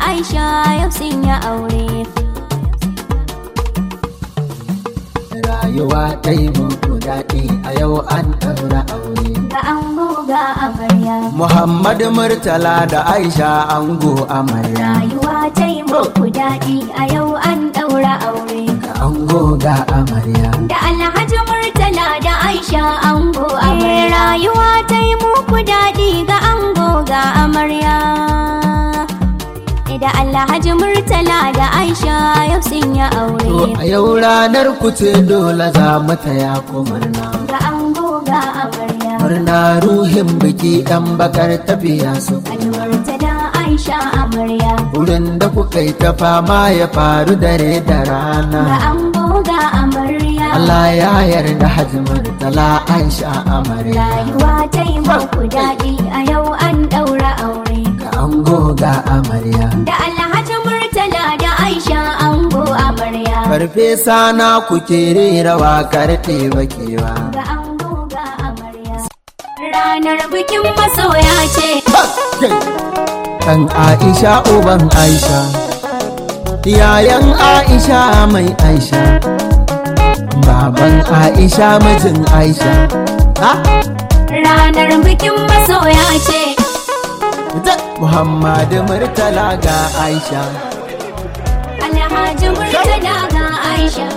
Aisha yau sun yi aure. rayuwa ta yi muku daɗi a yau an ɗaura aure Ga ango ga amarya. Muhammad Murtala da Aisha ango amarya Rayuwa ta yi muku daɗi a yau an ɗaura aure. ga ango ga amarya Da Alhaji Murtala da Aisha ango amarya. Rayuwa ta yi muku daɗi ga ango ga amarya. Da Alhaji Murtala da Aisha yau sun yi To aure. a yau ranar ku ce dole za mu taya ku murna Ga ango ga amarya. murna ruhin biki ɗan bakar tafiya su Murtala Aisha amarya. wurin da kuka yi ta fama ya faru dare da Ga rana ango ga amarya. Allah ya yarda Hajji Murtala Aisha amarya Rayuwa ta yi muku daɗi a yau an ɗaura aure. ga ango ga amarya Da Alhaji Murtala da Aisha ango amarya. Farfesa na kuke rera waƙar bakewa. Ga ango ga amarya. Ranar bikin masoya ce. Ɗan Aisha uban Aisha, yayan Aisha mai Aisha, baban Aisha mijin Aisha. Ha? Ranar bikin masoya ce. Ita Muhammadu Murtala ga Aisha. Alhaji Murtala ga Aisha.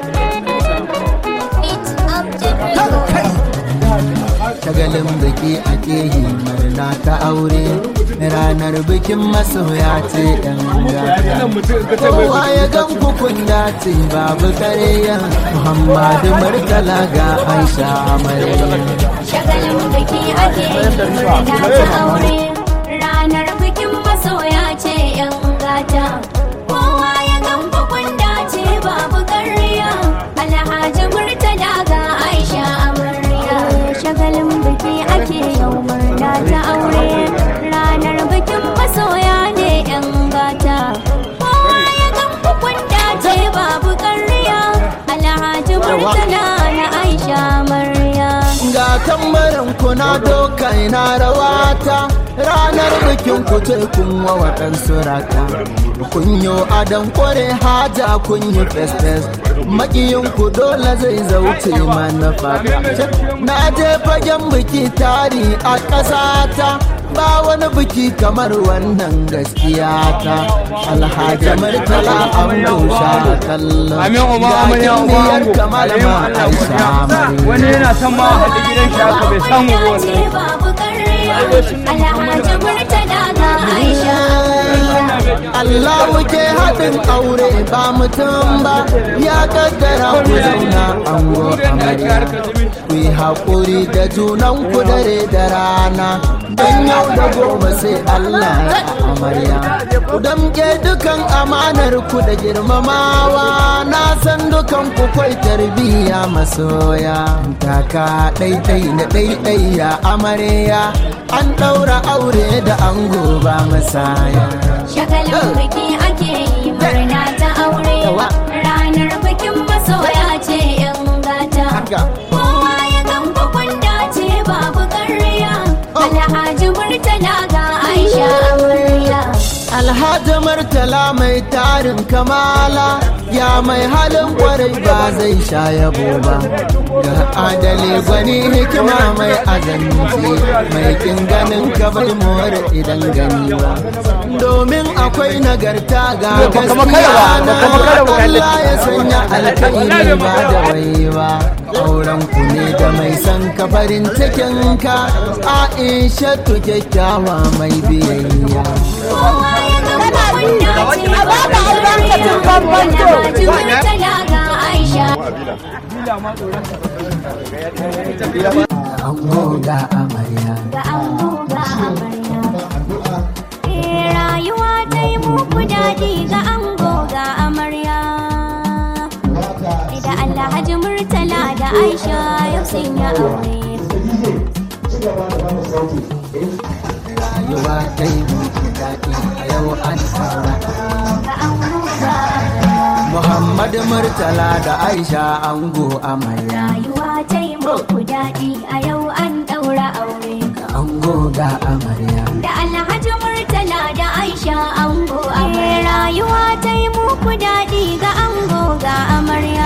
Shagalin biki ake yi murna ta aure, ranar bikin masoya ce ɗan gata. Kowa ya gan kukun dace babu kareya Muhammadu Murtala ga Aisha amarya. Shagalin biki ake yi murna ta aure. Ranar bikin masoya ce ‘yan gata. Kowa ya gan bukun dace babu ƙarya. Alhaji Murtala ga Aisha amarya. Shagalin biki ake yau murna ta aure. Ranar bikin masoya ne ‘yan gata. Kowa ya gan bukun dace babu ƙarya. Alhaji Murtala na Aisha amarya. Ga tambarin kuna doka ina rawata ranar bikin ku ce kun wa waɗansu raka. Kun yi adon kware haja kun yi festes makiyin ku dole zai zauce mana fata. Na je fagen biki tari a ƙasata ba wani biki kamar wannan gaskiya ta alhaji murtala an busha kallon Amin uba amarya uba ango. kamar ma aisha amarya. Wani yana son ma a haɗu gidan shi haka bai samu ba ce wallahi. babu ƙarya alhaji murtala ga aisha Allah muke haɗin aure ba mutum ba ya kaddara ku zauna ango amarya ku yi haƙuri da junan ku dare da rana don yau da gobe sai Allah ya amarya ku damke dukan amanar ku da girmamawa na san dukan ku kwai tarbiyya masoya taka ɗaiɗai na ɗaiɗai ya amarya an ɗaura aure da ango ba masaya shagalin biki ake yi murna ta aure ranar bikin masoya ce yan gata Haka. kowa ya gan kwanda ce babu ƙarya alhaji murtala ga aisha amarya Alhaji Murtala mai tarin kamala ya mai halin kwarai ba zai sha yabo ba. Ga adali gwani hikima mai azanci mai kin ganin ka bai more idan gani ba. Domin akwai nagarta ga gaskiya na Allah ya sanya alkairi ba da bai ba. Auren ku ne da mai san ka farin cikin ka Aisha tu kyakkyawa mai biyayya. kowa ya gan kwanda ce babu ƙarya alhaji murtala ga aisha Ango ga amarya. ga ango ga amarya. Eh, Rayuwa ta yi muku daɗi ga ango ga amarya. Da Alhaji Murtala da Aisha yau sun yi aure. Rayuwa ta yi muku daɗi a yau an fara. Ga ango ga amarya. Muhammad Murtala da Aisha ango amarya. Rayuwa ta yi muku daɗi a yau an ɗaura aure. Ga ango ga amarya. Da Alhaji Murtala da Aisha ango amarya rayuwa ta yi muku daɗi ga ango ga amarya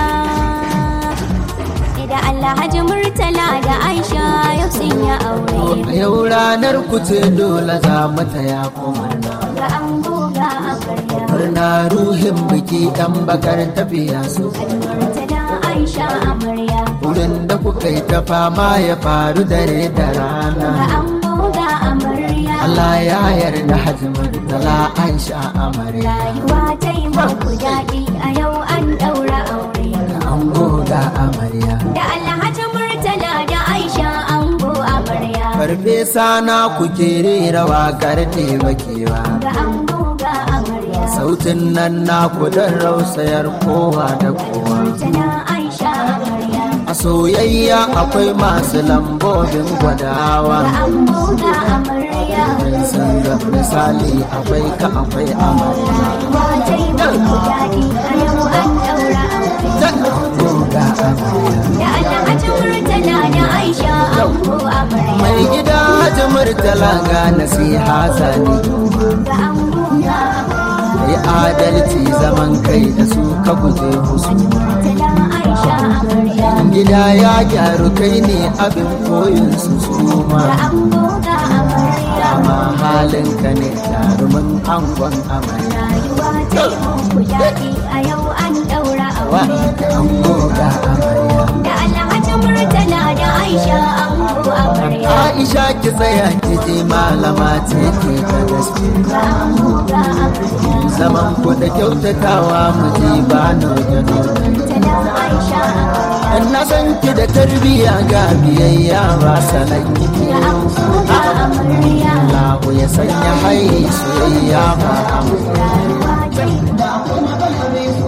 da Alhaji Murtala da Aisha yau sun yi aure A yau ranar ku ce dole za mu taya ku murna. ga ango ga amarya Murna ruhin biki ɗan bakar tafiya su. Murtala Aisha amarya Wurin da kuka yi ta fama ya faru dare da ga rana. ango ga amarya Allah ya yarda Hajji Murtala Aisha amarya. rayuwa ta yi muku daɗi a yau an ɗaura aure Ango ga amarya. da Alhaji Murtala da Aisha ango amarya Farfesa na kuke rera waƙar taimakewa. ga ango ga amarya Sautin nan na don rausayar kowa da kowa. Murtala Aisha amarya A soyayya akwai masu lambobin gwadawa. ga ango ga amarya Sun ga misali akwai ka akwai amarya. rayuwa ta yi muku daɗi a yau an ɗaura aure Ango ga amarya. da Alhaji Murtala da Aisha ango amarya Mai gida Hajji Murtala ga nasiha zane. ga ango ga amarya Yi adalci zaman kai da su ka guje musu. Murtala Aisha amarya Gida ya gyaru kai ne abin koyin su ga suma. ango ga amarya Amma halinka ne jarumin angon amarya. rayuwa ta yi muku daɗi a yau an ɗaura Wa aure ango ga amarya. da Alhaji Murtala da Aisha ango amarya Aisha ki tsaya ki je malama ce ke ta gaske. ga ango ga amarya Zaman ku da kyautatawa mu ji ba noje noje. Murtala Aisha amarya In na san ki da tarbiyya ga biyayya ba salon kike. ga ango ga amarya Allahu ya sanya hai soyayya ba amarya. rayuwa ta yi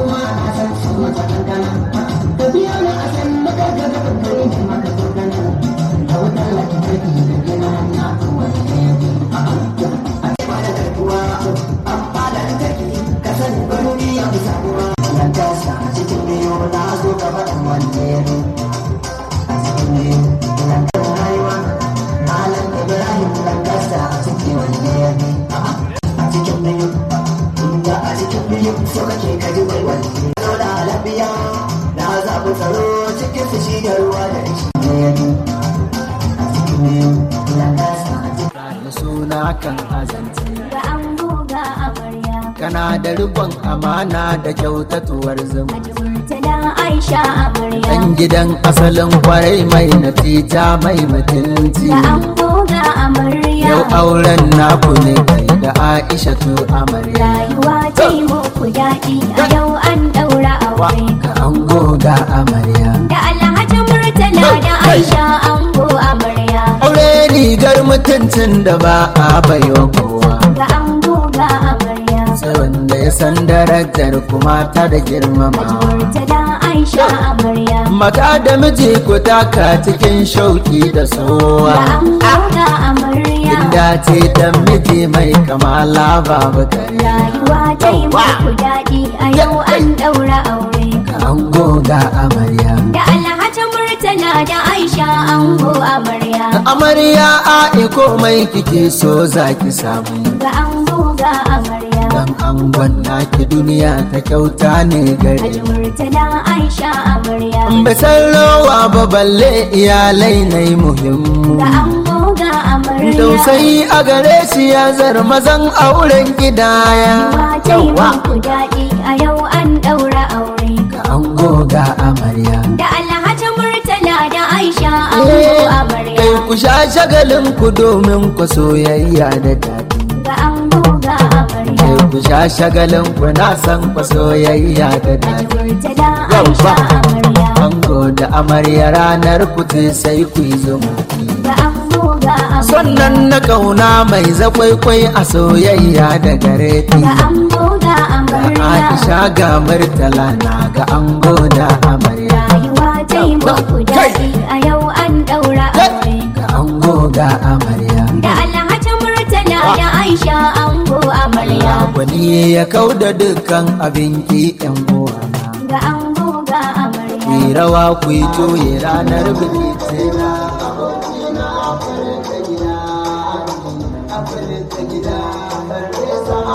Da suna kan azance. ga ango ga amarya Kana da rikon amana da kyautatuwar zuma. Haji Murtala Aisha amarya Dan gidan asalin kwarai mai natija mai mutunci. ga ango ga amarya Yau auren naku ne kai da Aisha tu amarya. rayuwa ta yi muku daɗi a yau an ɗaura aure Ka ango ga amarya. da Alhaji Murtala da Aisha ango amarya Aure rigar mutuncin da ba a baiwa kowa. ga ango ga amarya Sai wanda ya san darajar kuma ta da girmamawa. Murtala Aisha amarya Mata da miji ku taka cikin shauki da ga sowa. ango ga amarya Inda ce ta miji mai kamala babu karya. rayuwa ta yi muku daɗi a yau an ɗaura aure Ka ango ga amarya. da Alhaji Murtala da Aisha ango amarya Amarya a komai kike so za ki samu. ga ango ga amarya Dan angon naki duniya ta kyauta ne gare Haji mu. Murtala Aisha amarya Bai san rawa ba balle iyalai na yi muhimmu. ga ango ga amarya Tausayi a gare shi ya zar mazan auren gidaya. Mata yi muku daɗi a yau an ɗaura aure Ka ango ga amarya. da Alhaji Murtala da Aisha ango Kai amarya ku sha shagalin ku domin ku soyayya da daɗi. ga ango ga amarya Kai ku sha shagalin ku na san ku soyayya da Haji daɗi. Murtala Aisha amarya Ango da amarya ranar ku ce sai ku yi zumunci. ga ango ga amarya Sannan na kauna mai zakwaikwai a soyayya da gare ki. ga ango ga amarya Aisha ga Murtala na ga ango da amarya. rayuwa ta yi muku daɗi a yau an ɗaura aure Ga ango ga amarya. da Alhaji Murtala da Aisha ango amarya Wani ya kau da dukkan abin ki yan uwana. ga ango ga amarya Ku yi rawa ku yi toye ranar biki ce na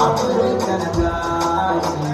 Afirka na tashi.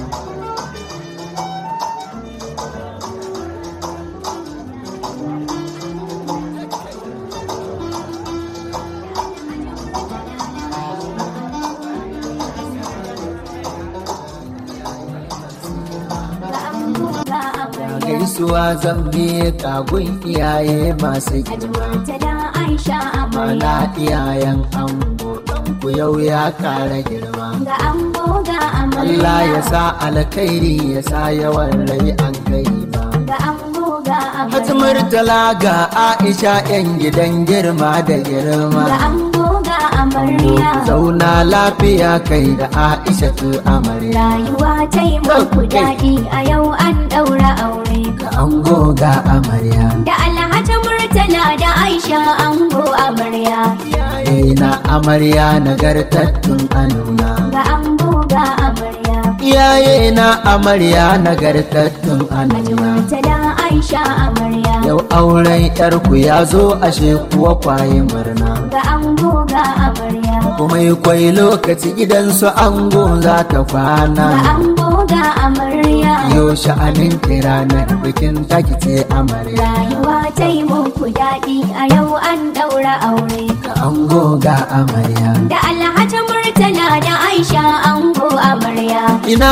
ga ango ga amarya gaisuwa zan biye kagun iyaye masu girma ta da aisha amarya mana iyayen ango ku yau ya kara girma ga ango ga amarya Allah ya sa alkhairi ya sa yawan rai an kai ba ga ango ga amarya Hatimurtala ga Aisha yan gidan girma da ga girma ango ga amarya zauna lafiya kai da Aisha tu amarya rayuwa ta yi muku daɗi a yau an ɗaura aure ga ango ga amarya da alhaji murtala da aisha ango amarya Iyaye na amarya nagartattun anuna ga ango ga amarya Iyaye na amarya nagartattun Haji anuna murtala aisha amarya Yau auren yarku ya zo ashe kuwa kwaye murna ga ango ga amarya kuma yi kwai lokaci gidansu ango za ta ga kwana ango ga amarya Yau sha'anin ranar bikin taki ce amarya rayuwa ta yi muku daɗi a yau an ɗaura aure ga ango ga amarya da alhaji murtala da aisha ango amarya ina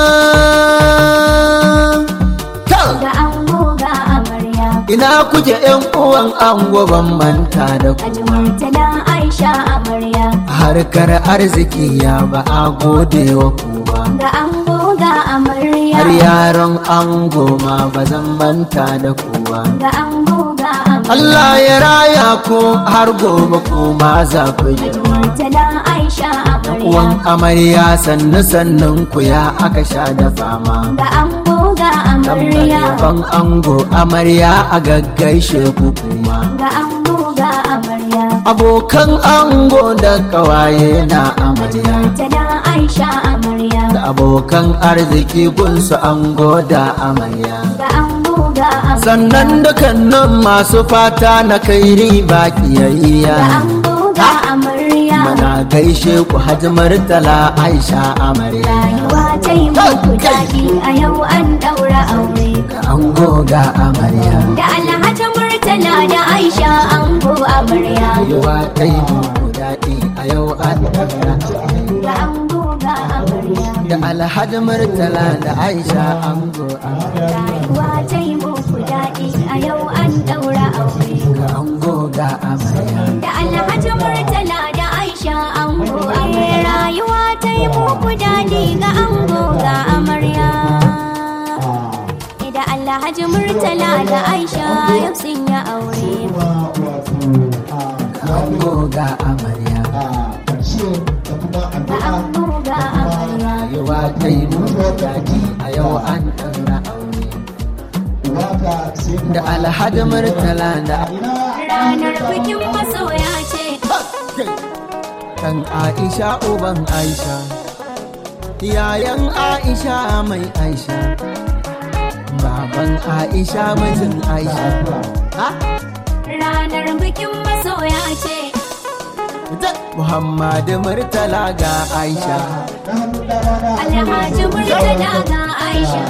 ta ga ango ga amarya ina kuke yan uwan ango ban manta da ku Haji murtala aisha amarya harkar arziki ya ba a gode wa ku ba ga ango ga amarya har yaron ango ma ba zan manta da ku ba ga ango ga amarya Allah ya raya ku har gobe ku ma za ku yi Haji murtala aisha amarya uwan amarya sannu sannun ku ya aka sha da fama ga ango ga amarya ban ango amarya a gaggaishe ku kuma ga ango ga amarya abokan ango da kawaye na amarya murtala aisha amarya da abokan arziki gunsu ango da amarya ga ango ga amarya sannan dukkanin masu fata na kai riba kiyayya ga ango ga amarya mana gaishe ku hajimar tala aisha amarya rayuwa ta yi muku daɗi a yau an ɗaura aure ga ango ga amarya da alhaji murtala da aisha ango amarya rayuwa ta yi muku daɗi a yau an ɗaura ga ango ga amarya da alhaji murtala da aisha ango amarya rayuwa ta yi muku daɗi a yau an ɗaura aure ga ango ga amarya da alhaji murtala da aisha ango amarya rayuwa ta yi muku daɗi ga ango ga amarya da alhaji murtala da aisha yau sun yi aure ga ango ga amarya ga ango ga amarya rayuwa ta yi muku daɗi a yau an ɗaura aure da alhaji murtala da ranar bikin masoya ce kan aisha uban aisha yayan aisha mai aisha baban aisha mijin aisha ha? ranar bikin masoya ce Da muhammadu murtala ga aisha alhaji murtala ga aisha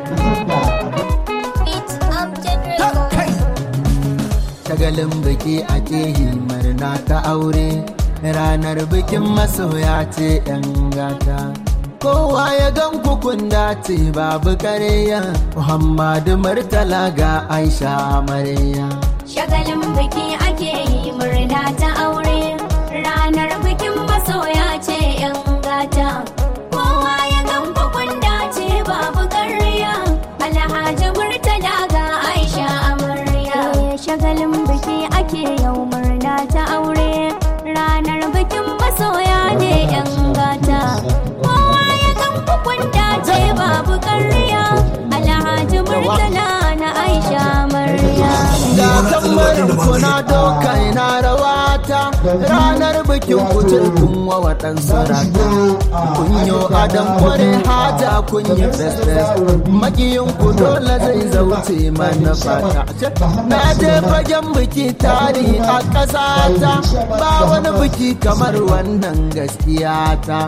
shagalin biki ake yi murna ta aure ranar bikin masoya ce yan gata kowa ya gan kun dace babu kareya muhammadu murtala ga aisha amarya shagalin biki ake yi murna ta aure ranar bikin masoya ce yan gata kowa ya gan kun dace babu ƙarya alhaji murtala ga aisha amarya shagalin biki ake yau murna ta aure ranar bikin masoya ne yan gata kowa ya gan kun dace babu ƙarya alhaji murtala na aisha amarya ga tambarin kuna doka ina rawata ranar bikin kucin kun wa waɗan sarata kun yi adam kware hata kun yi fesfes makiyin ku dole zai zauce mana fata na je fagen biki tari a ƙasata ba wani biki kamar wannan gaskiya ta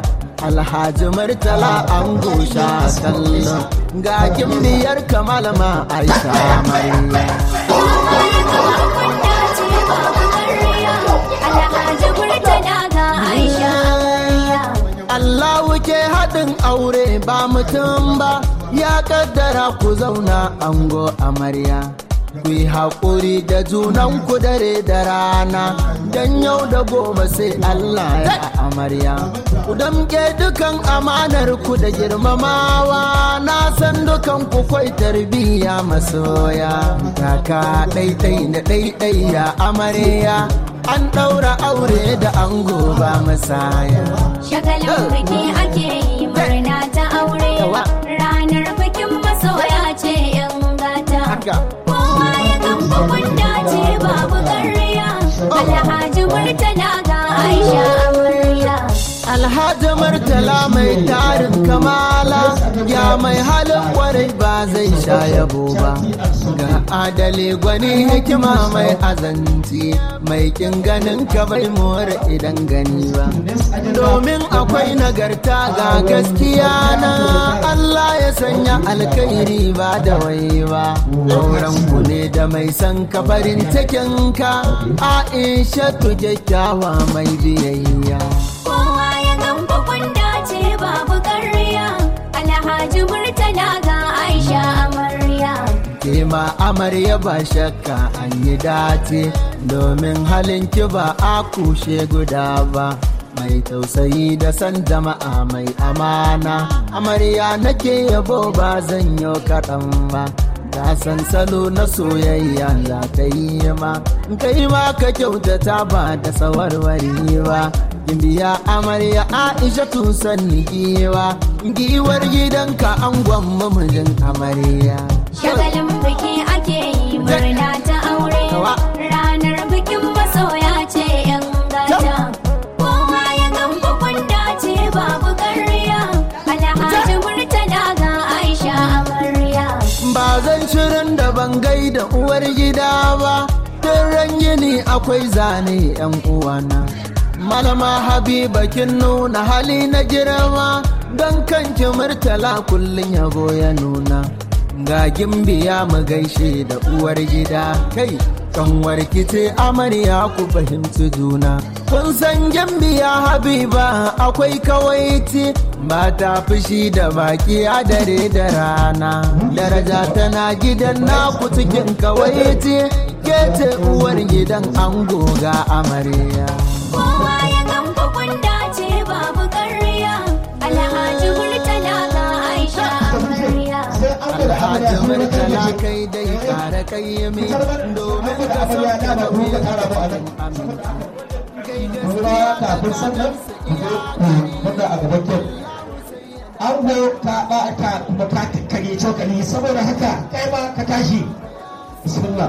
alhaji murtala an gosha kallon ga gimbiyar kamal ma aisha mariya Kowa ya gamba kwanda ce babu ƙarya. Alhaji Murtala ga Aisha amarya. Allahu ke haɗin aure ba mutum ba ya kaddara ku zauna ango amarya. Ku yi haƙuri da junanku dare da rana don yau da gobe sai Allah ya amarya. Ku damke dukan amanar ku da girmamawa na san dukan ku kwai tarbiyya masoya. Kaka ɗaiɗai na ɗaiɗai ya amarya an ɗaura aure da ango ba masaya. Shagalin biki ake yi murna ta aure. Yawa. Ranar bikin masoya ce yan gata. Haka. Kowa ya gamba kwanda ce babu ƙarya. Alhaji Murtala ga Aisha amarya. Alhaji Murtala mai tarin kamala ya mai halin kwarai ba zai sha yabo ba. Ga adali gwani hikima mai azanci mai kin ganin ka bai more idan gani ba. Domin akwai nagarta ga gaskiya na Allah ya sanya alkhairi ba da wai ba. Auren ku ne da mai san ka farin cikin ka Aisha tu kyakkyawa mai biyayya. Kowa ya gamba kwanda ce babu ƙarya. Alhaji Murtala ga Aisha amarya. ke ma amarya ba shakka an yi dace domin halin ki ba a kushe guda ba mai tausayi da san jama'a mai amana amarya nake yabo ba zan yi kaɗan ba ta san salo na soyayya za ta yi ma kai ma ka kyautata ba da tsawarwari ba biya amarya aisha tusan giwa giwar gidanka an gwamma mijin amarya Shagalin biki ake yi murna ta aure. Kawa. Ranar bikin masoya ce yan gata. Kowa ya gamba kwanda ce babu ƙarya. Alhaji Murtala ga Aisha amarya. ba zan shirin da ban gaida uwar gida ba tun ran yini akwai zane yan uwana malama habiba kin nuna hali na girma don kanki murtala kullum yabo ya nuna ga gimbiya mu gaishe da uwar gida kai kanwar ce amarya ku fahimci juna kun san gimbiya habiba akwai kawaiti ba ta fushi da baki a dare da rana daraja tana gidan naku cikin kawaiti ke ce uwar gidan ango ga amarya Kowa ya gamba kwanda ce babu ƙarya. Alhaji Murtala ga Aisha amarya. alhaji murtala kai dai kare kai mi domin ka san ka da wuya ruwa kafin sannan ku zo ku buga a gaban kyau ango ka ba ka kuma ka kare cokali saboda haka kai ma ka tashi bismillah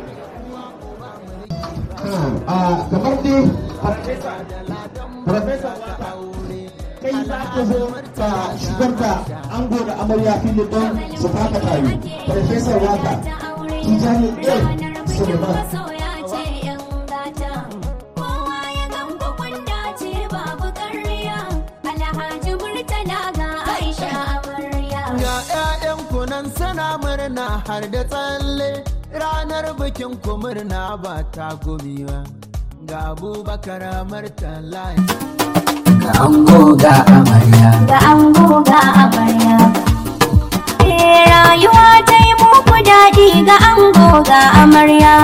a kamar dai farfesa kai za ka zo ka shigar da ango da amarya filin don su faka tayi farfesar waka tijani a suleiman masoya ce yan gata. Kowa ya gamba kwanda ce babu ƙarya. Alhaji Murtala ga Aisha amarya. Ga 'ya'yan kunan suna murna har da tsalle ranar bikin ku murna ba ta gumiwa. Ga abubakar murtala ga ango ga amarya. Ga ango ga amarya. Eh, rayuwa ta yi muku daɗi ga ango ga amarya.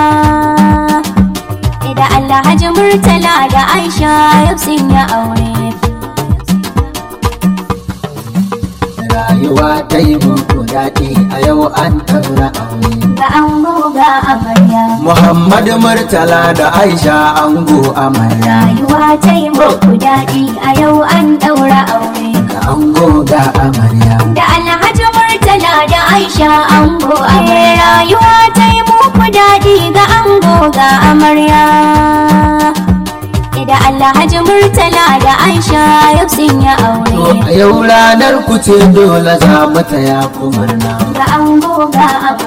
Da Alhaji Murtala da Aisha yau sun yi aure. Rayuwa ta yi muku daɗi a yau an ɗaura aure. Ga ango ga amarya. Muhammadu Murtala da Aisha ango amarya. Rayuwa ta yi muku daɗi a yau an ɗaura aure. Ga ango ga amarya. Da Alhaji Murtala da Aisha ango amarya. Rayuwa ta yi muku daɗi ga ango ga amarya. Da Alhaji Murtala da Aisha yau sun yi To aure. a yau ranar ku ce dole za mu taya ku murna. Ga ango ga amarya.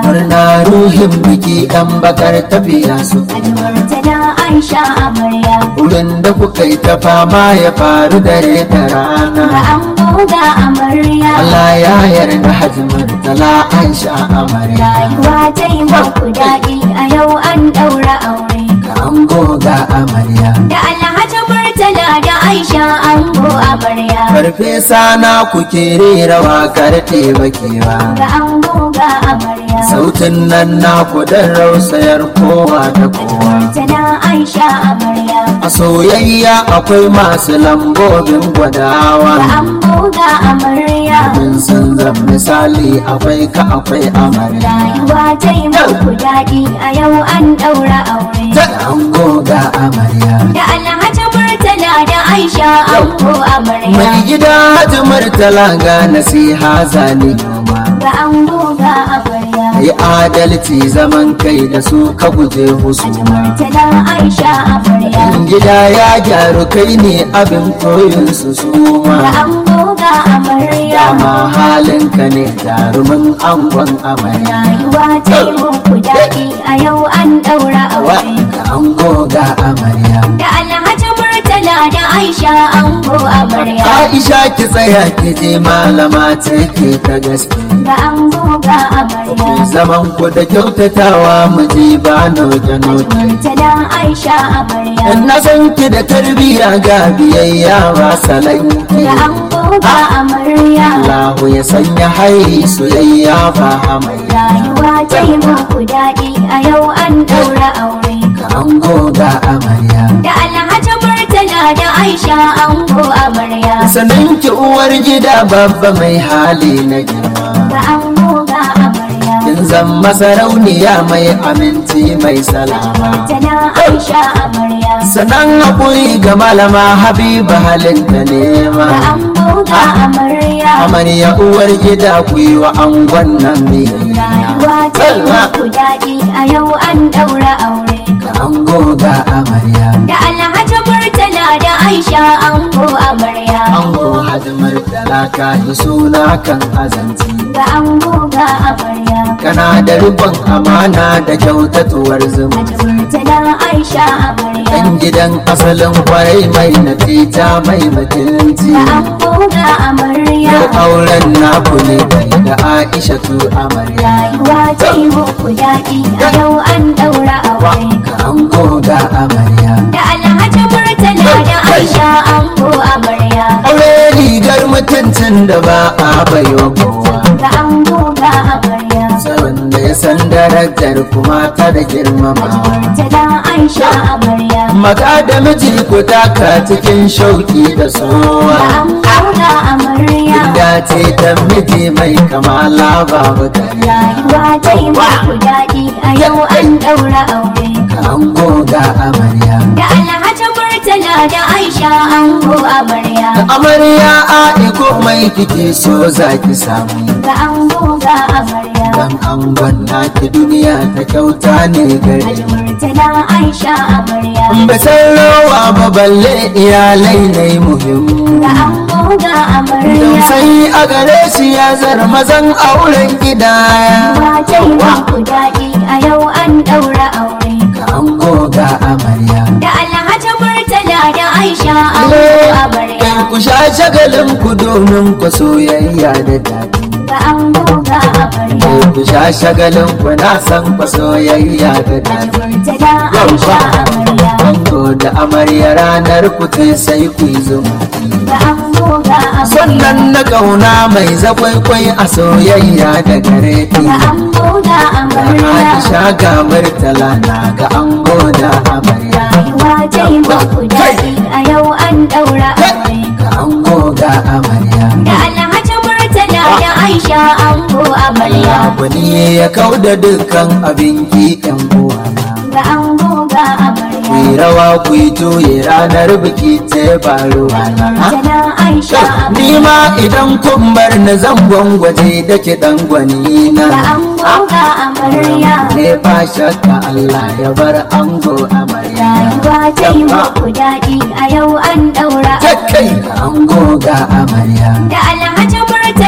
murna ruhin biki ɗan bakar tafiya su Almurtala Aisha amarya wurin da kuka yi ta fama ya faru dare da ga rana ango ga amarya Allah ya yarda hajji murtala Aisha amarya rayuwa ta yi muku daɗi a yau an ɗaura aure ga ango ga amarya da Alhaji Murtala da Aisha ango amarya farfesa na kuke rera wakar bakewa ga ango ga amarya sautin nan na dan rausayar kowa da kowa Murtala Aisha amarya a soyayya akwai masu lambobin ga gwadawa ango ga amarya mun san zan misali akwai ka akwai amarya rayuwa ta yi muku daɗi a yau an ɗaura aure ta ango ga amarya da Alhaji Murtala da Aisha ango amarya mai gida hajji murtala ga nasiha zane noma ga ango ga amarya yi adalci zaman kai da su ka guje husuma Murtala Aisha amarya in gida ya gyaru kai ne abin koyin su ga suma ango ga amarya dama halinka ne jarumin angon amarya rayuwa ta yi muku daɗi a yau an ɗaura wa aure ga ango ga amarya da Alhaji Murtala da Aisha ango amarya Aisha ki tsaya ki je malama ce ke ta gaske ga ango ga amarya zaman ku da kyautatawa mu ji ba noke noke Murtala Aisha amarya in na san ki da tarbiyya ga biyayya ba salanki ga ango ga amarya Allahu ya sanya hai soyayya ba hamayya rayuwa ta yi muku daɗi a yau an ɗaura aure ga ango ga amarya da Alhaji Murtala da Aisha ango amarya sanin ki uwar gida babba mai hali na girma ga ango ga amarya kin zan masarauniya mai aminci mai salama Murtala Aisha amarya sanan haƙuri ga malama habiba halin da nema ga ango ga amarya amarya uwar gida ku yi wa angon nan biyayya rayuwa ta yi muku daɗi a yau an ɗaura aure ga ango ga amarya da Alhaji Murtala da Aisha ango amarya ango hadimar talaka yi suna kan azanci ga ango ga amarya kana da ribon amana da kyautatuwar zuma Murtala Aisha amarya dan gidan asalin kwarai mai natija mai mutunci ga ango ga amarya yau auren naku ne kai da aisha tu amarya rayuwa ta yi muku daɗi a yau an ɗaura aure ga ango ga amarya da Alhaji Murtala da Aisha ango amarya aure rigar mutuncin da ba a baiwa kowa ga ango ga amarya wanda ya san darajar kuma ta da girmamawa Murtala Aisha amarya maka da miji ku taka cikin shauki da ga sowa ango ga amarya Gida ce ta miji mai kamala babu kare rayuwa ta yi muku daɗi a yau an ɗaura aure ka ango ga amarya da Alhaji Murtala da Aisha ango amarya amarya a iko mai kike so za ki samu ga ango ga amarya dan angon naki duniya ta kyauta ne gare Murtala Aisha amarya ba san rawa ba balle iyalai ne muhimmu ga ango ga don amarya sai a gare shi ya zar mazan auren gidaya Ba ta yi muku daɗi a yau an ɗaura aure ka ango ga amarya da Alhaji Murtala da Aisha ango amarya Kan ku sha shagalin ku domin ku soyayya da daɗi ga ango ga amarya Kan ku sha shagalin ku na san ku soyayya da daɗi Murtala Aisha amarya Ango da amarya ranar ku ce sai ku yi zuma ga ango ga amarya Sannan na kauna mai zakwaikwai a soyayya da gare ki ga ango ga amarya Aisha ga murtala na ga ango da amarya rayuwa ta yi muku daɗi a yau an ɗaura aure ga ango ga amarya da Alhaji Murtala da Aisha ango amarya Abu ne ya kau da dukkan abin kikan uwana ga ango ga amarya Ku yi rawa ku yi juye ranar biki ce ba ruwana Murtala Aisha Ni amarya ma idan kun bar na zan gwangwaje da ke dan gwani ga na ango ga amarya Ne ba shakka Allah ya bar ango amarya rayuwa ta yi muku daɗi a yau an ɗaura aure Kai ga ango ga amarya da Alhaji Murtala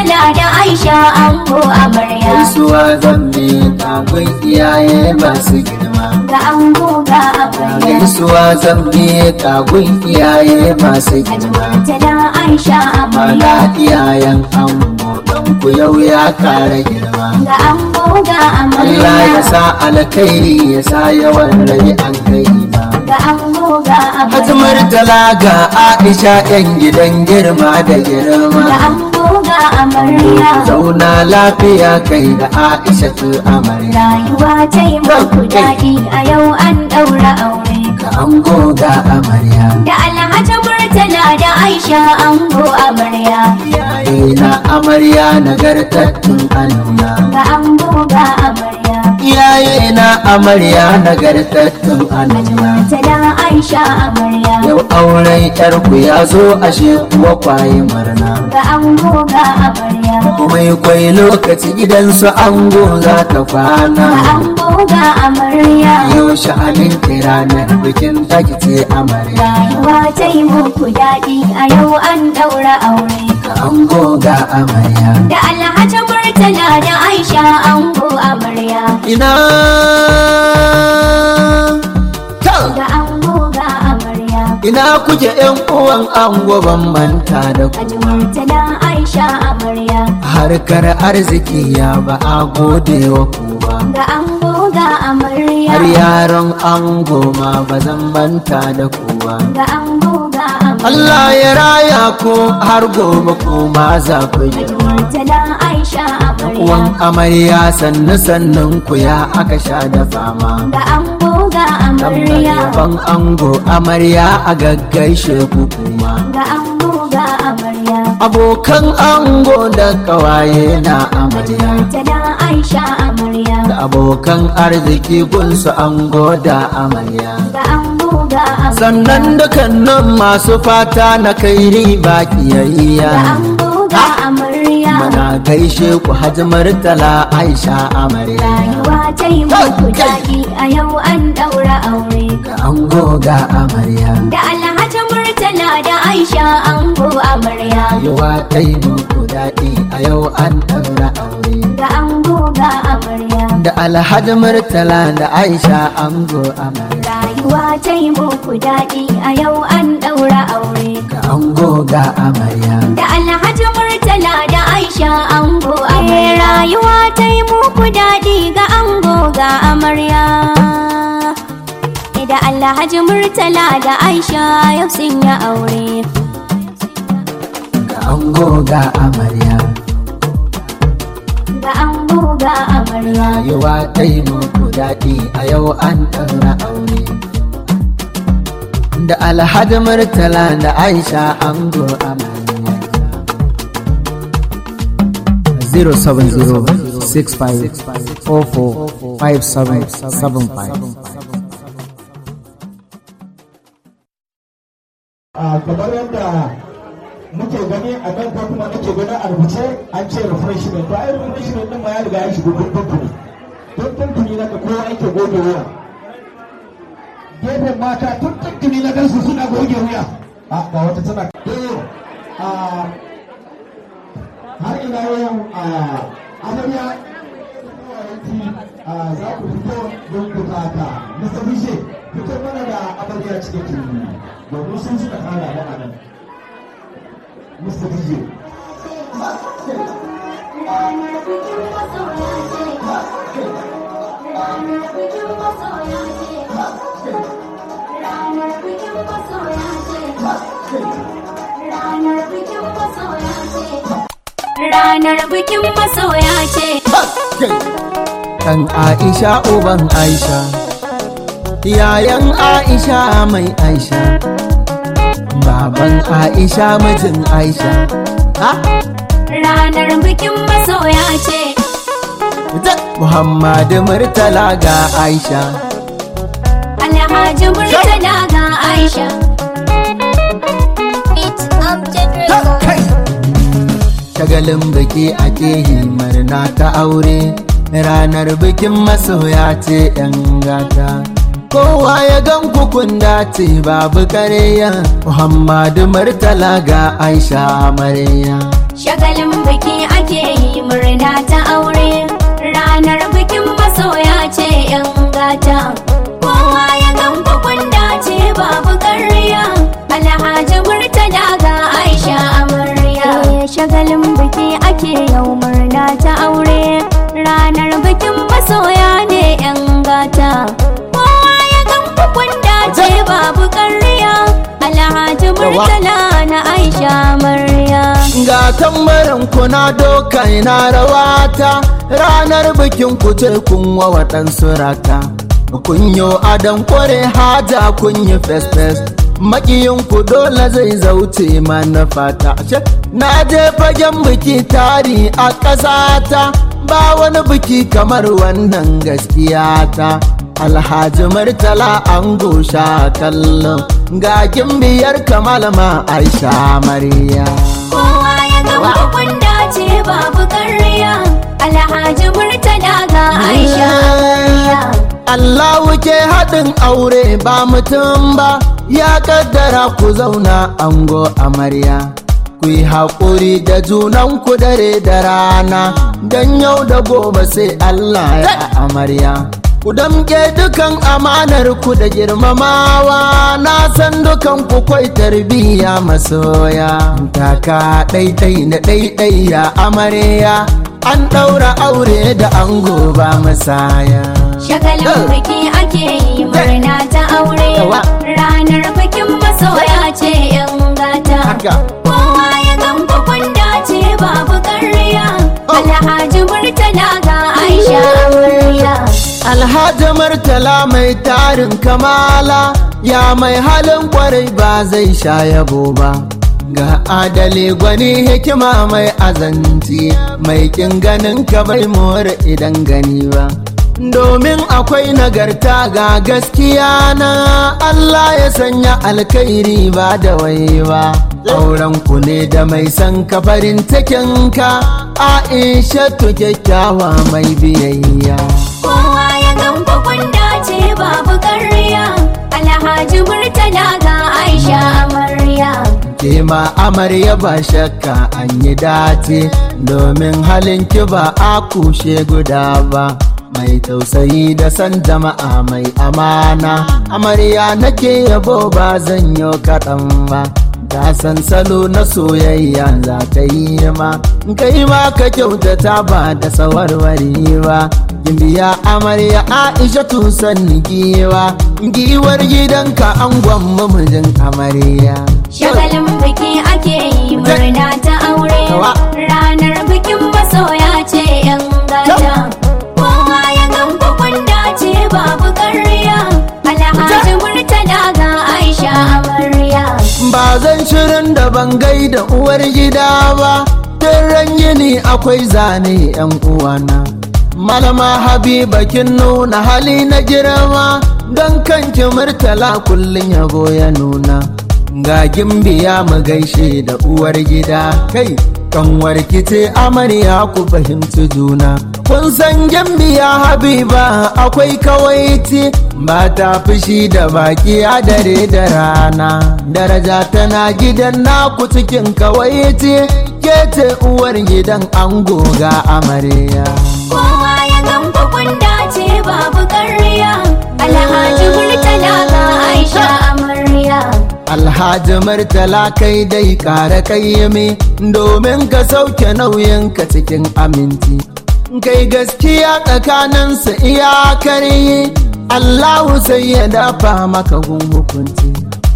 murtala da aisha ango amarya gaisuwa zan bi kafin iyaye masu girma ga ango ga amarya gaisuwa zan bi kagun iyaye masu Haji girma murtala aisha mana amarya iyayen ango don ku yau ya kara girma ga ango ga Allah ya amarya sa alkhairi ya sa yawan rai an kai ma ga ango ga Haji amarya Murtala ga Aisha yan gidan girma da ga girma ango ga amarya zauna lafiya kai da Aisha tu amarya rayuwa ta yi muku daɗi a yau an ɗaura aure ga ango ga amarya da alhaji murtala da aisha ango amarya iyaye na amarya nagartattun aluna ga ango ga amarya iyaye na amarya nagartattun aluna murtala aisha amarya yau auren yarku ya zo ashe kuwa kwaye murna ga ango ga amarya kuma kwai lokaci gidansu ango za ta ga kwana ango ga amarya yau sha'anin ranar bikin taki ce amarya rayuwa ta yi muku daɗi a yau an ɗaura aure ka ango ga amarya da alhaji murtala da aisha ango amarya ina ta ga ango ga amarya ina kuke yan uwan ango ban manta da ku Haji Murtala Aisha amarya harkar arziki ya ba a gode wa ku ba ga ango ga amarya har yaron ango ma ba zan manta da ku ba ga ango ga amarya Allah ya raya ku har gobe ku ma za ku yi Haji Murtala Aisha amarya uwan amarya sannu sannun ku ya aka sha da fama ga ango ga amarya ban ango amarya a gaggaishe ku kuma ga ango ga amarya abokan ango da kawaye na Haji amarya Murtala Aisha amarya da abokan arziki gunsu ango da amarya ga ango ga amarya sannan dukkanin masu fata na kai riba ga kiyayya ango ga amarya mana gaishe ku hajji murtala aisha amarya rayuwa ta yi muku daɗi a yau an ɗaura aure ga ango ga amarya da alhaji murtala da aisha ango amarya yawa ta yi muku daɗi a yau an ɗaura aure ga ango ga amarya da alhaji murtala da aisha ango amarya rayuwa ta yi muku daɗi a yau an ɗaura aure ga ango ga amarya da alhaji murtala da aisha ango amarya rayuwa ta yi muku daɗi ga ango ga amarya da alhaji murtala da aisha yau sun yi aure ga ango ga amarya ga ango ga amarya rayuwa ta yi muku daɗi a yau an ɗaura aure da alhaji murtala da aisha ango amarya 07065445775 a kamar yadda muke gani a nan ko kuma nake gani a rubuce an ce refreshment to ai refreshment din ma ya riga ya shiga tuntuni tun tuntuni na kowa yake goge wuya gefen mata tun tuntuni na gansu suna goge wuya a ga wata tana to a har ina yau a amarya a za ku fito don ku taka mr bishe fito mana da amarya cikin turmi domin sun suka kara da anan mr bishe Ranar bikin masoya ce, kan aisha uban aisha yayan aisha mai aisha baban aisha mijin aisha ha ranar bikin masoya ce, ta muhammadu murtala ga aisha Alhaji Murtala ga Aisha. shagalin biki ake yi murna ta aure ranar bikin masoya ce yan gata kowa ya gan kukun dace babu kareya muhammadu murtala ga aisha amarya Shagalin biki ake babu ƙarya alhaji murtala ga aisha amarya shagalin biki ake yau murna ta aure ranar bikin masoya ne yan gata kowa ya gan kun dace babu ƙarya alhaji murtala na aisha amarya ga tambarin kuna doka ina rawata ranar bikin ku ce kun wa waɗansu raka kun yi adon kware haja kun yi fes-fes makiyin ku dole zai zauce mana fata na je fagen biki tari a ƙasata ba wani biki kamar wannan gaskiya ta alhaji murtala an gosha kallon ga biyar kamalama aisha mariya kowa ya ga kun dace babu ƙarya alhaji murtala ga aisha amarya Allahu ke haɗin aure ba mutum ba ya kaddara ku zauna ango amarya ku yi haƙuri da junanku dare da rana don yau da gobe sai Allah ya amarya ku damke dukan amanar ku da girmamawa na san dukan ku kwai tarbiyya masoya taka ɗaiɗai na ɗaiɗai ya amarya an ɗaura aure da ango ba masaya shagalin biki ake yi murna ta aure Yawa. ranar bikin masoya ce yan gata haka kowa ya gan kun dace babu ƙarya alhaji murtala ga aisha amarya Alhaji Murtala mai tarin kamala ya mai halin kwarai ba zai sha yabo ba. Ga adali gwani hikima mai azanci mai kin ganin ka bai more idan gani ba. Domin akwai nagarta ga gaskiya na Allah ya sanya alkhairi ba da waiwa. Auren ku ne da mai san ka farin cikin ka Aisha kyakkyawa mai biyayya. kowa ya gan kun dace babu ƙarya alhaji murtala ga aisha amarya ke ma amarya ba shakka an yi dace domin halin ki ba a kushe guda ba mai tausayi da san jama'a mai amana amarya nake yabo ba zan yi kaɗan ba ta san salo na soyayya za ta yi ma kai ma ka kyautata ba da sawarwari ba gimbiya amarya aisha tusan giwa giwar gidanka an gwamma mijin amarya shagalin biki ake yi murna ta aure Yawa. ranar bikin masoya ce yan gata kowa ya gan kun dace babu ƙarya alhaji murtala ga aisha amarya ba zan shirin da ban gaida uwar gida ba tun ran yini akwai zane yan uwana malama habiba kin nuna hali na girma don kanki murtala kullum yabo ya nuna ga gimbiya mu gaishe da uwar gida kai kanwar ce amarya ku fahimci juna kun san gimbiya habiba akwai kawaiti ba ta fushi da baki a dare da rana daraja tana gidan naku cikin kawaiti ke ce uwar gidan ango ga amarya kowa ya gan kun dace babu ƙarya alhaji murtala ga aisha amarya Alhaji Murtala kai dai ƙara kayyame domin ka sauke nauyinka cikin aminci. Kai gaskiya tsakaninsu iyakar yi, Allahu sai ya dafa maka gun hukunci.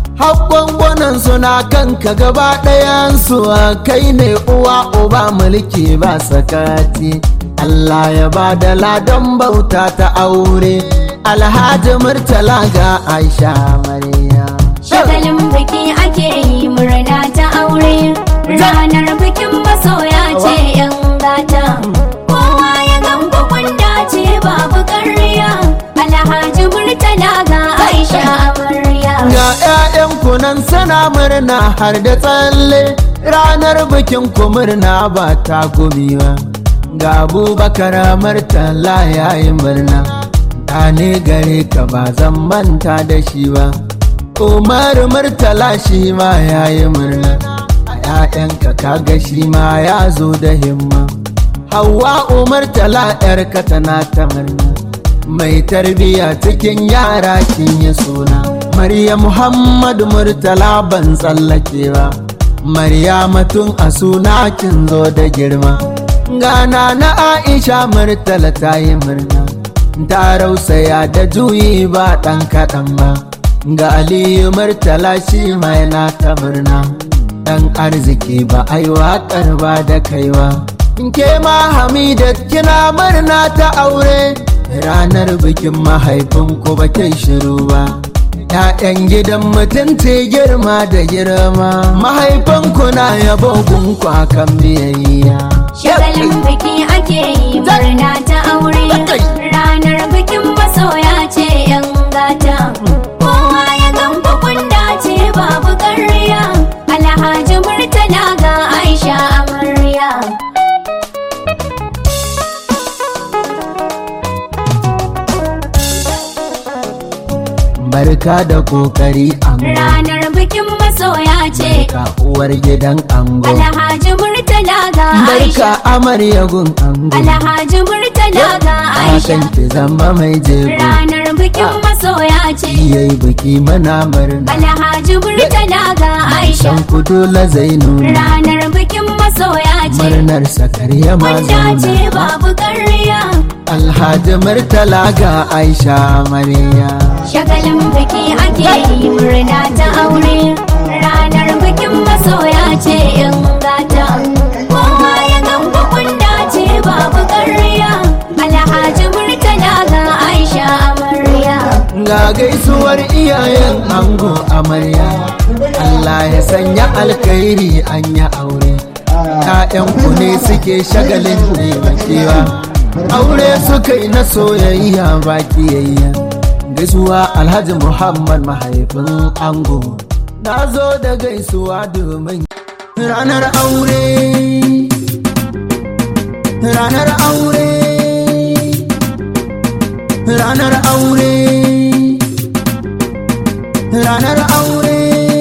Haƙƙon suna kanka gaba ɗayansu kai ne uwa uba mulki ba sakati. Allah ya ba da ladan bauta ta aure, Alhaji Murtala ga Aisha Mariya. shagalin biki ake yi murna ta aure ranar bikin masoya ce yan gata kowa ya gan kun dace babu ƙarya alhaji murtala ga aisha amarya Ga 'ya'yan kunan sana murna har da tsalle ranar bikin ku murna ba ta gumi ba. Ga Abubakar Murtala ya yi murna, ta ne gare ka ba zan manta da shi ba. Umar Murtala shi ma ya yi murna, a 'ya'yanka kaga shi ma ya zo da himma. Hauwa Umar Tala 'yarka tana ta murna. mai tarbiya cikin yara kin yi suna Maryam Muhammadu Murtala ban tsallakewa Maryamatun a suna kin zo da girma Gana na Aisha Murtala ta yi murna Ta rausaya da juyi ba ɗan kaɗan ba Ga Aliyu Murtala shi mai na ta murna Ɗan arziki ba ai waƙar ba da kaiwa Ke ma Hamidat kina murna ta aure Ranar bikin mahaifinku ba kai shiru ba ‘Ya'yan gidan mutunci girma da girma mahaifanku na yabo gunku akan biyayya. Shagalin biki ake yi murna ta aure ranar bikin masoya ce yan gata kowa ya gamba kunda ce babu ƙarya alhaji murtala ga aisha amarya Barka da kokari ango, ranar bikin masoya ce ka uwar gidan ango. alhaji murtala ga Barka aisha amarya gun ango, alhaji murtala ga aisha akan ki zama mai jego. ranar bikin masoya ce Yayi biki mana murna, alhaji murtala ga aisha san ku dole zai nuna. ranar bikin masoya ce Murnar sakar ya ma wanda ce zauna. babu ƙarya Alhaji Murtala ga Aisha Mariya. shagalin biki ake yi murna ta aure ranar bikin masoya ce in gata kowa ya gamba kunda ce babu ƙarya alhaji murtala ga aisha amarya Ga gaisuwar iyayen ango amarya Allah ya sanya alkhairi an ya aure ‘Ya'yanku ne suke shagalin taimakewa Aure suka yi na soyayya ba kiyayya Gaisuwa Alhaji Muhammad mahaifin ango Na zo da gaisuwa domin ranar aure Ranar aure Ranar aure Ranar aure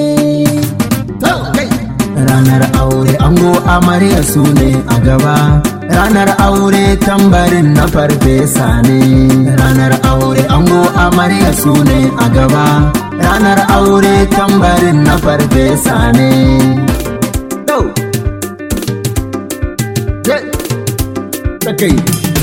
Ranar aure ango amarya su ne a gaba Ranar aure tambarin na farfesa ne Ranar aure ango amarya su ne a gaba Ranar aure tambarin na farfesa ne Go! Yeah! Sakai!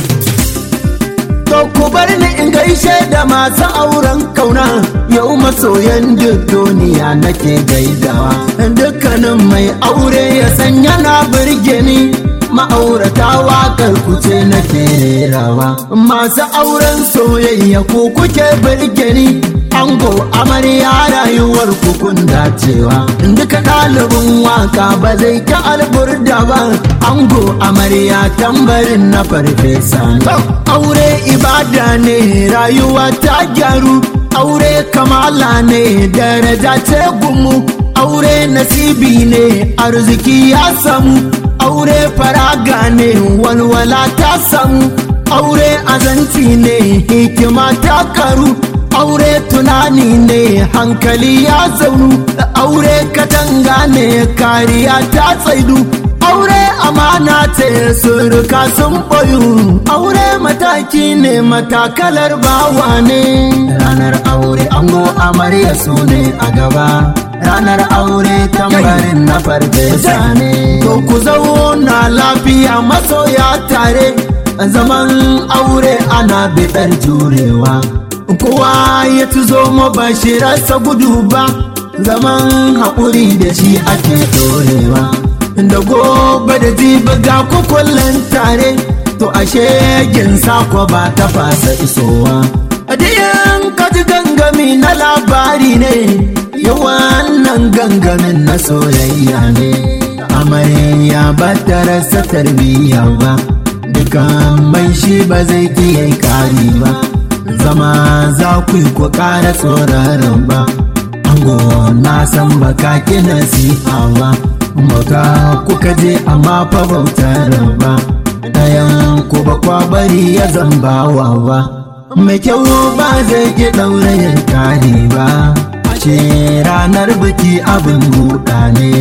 To ku bar ni in gaishe da masu auren kauna yau masoyan duk duniya nake gaidawa dukkanin mai aure ya san yana birge ni ma'aurata waƙar kuce nake rawa masu auren soyayya ku kuke birge ni ango amarya rayuwar kukun dacewa duka ɗalibin waka ba zai ta alburda ba ango amarya tambarin na farfesa ne aure ibada ne rayuwa ta gyaru aure kamala ne daraja ce gumu aure nasibi ne arziki ya samu aure faraga ne walwala ta samu aure azanci ne hikima ta karu aure tunani ne hankali ya zaunu aure katanga ne kariya ta tsaidu aure amana ce suruka sun boyu aure mataki ne matakalar bawa ne ranar aure ango amarya su ne a gaba ranar aure tambarin na farfesa ne to ku zauna lafiya masoya tare zaman aure ana biɗar jurewa kowa ya tuzo mabashirarsa gudu ba zaman haƙuri da shi ake dorewa da gobe da jibi ga kukullen tare to ashe gin sako ba ta fasa isowa adiyan kaji gangami na labari ne yawan nan gangamin na soyayya ne amarya ba ta rasa tarbiyya ba dukan mai shi ba zai iya kari ba zama za ku yi ku ƙara tsoraron ba ango na san baka ki nasiha ba bauta kuka je amma fa bautar ba ɗayan ku ba kwa bari ya zambawa ba mai kyau ba zai ki ɗaurayin kari ba ashe ranar biki abin buɗa ne